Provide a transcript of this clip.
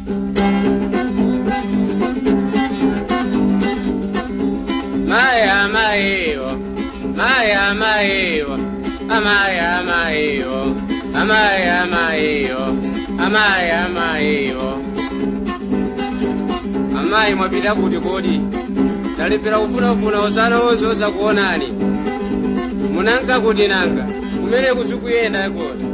Maya mayo, maya mayo, amaya mayo, amaya mayo, amaya mayo. Amayi mwapita kuti kodi? Talipira kufunafuna osana wonse osakuonani. Munanka kuti nanga, kumene kuzikuyenda kodi?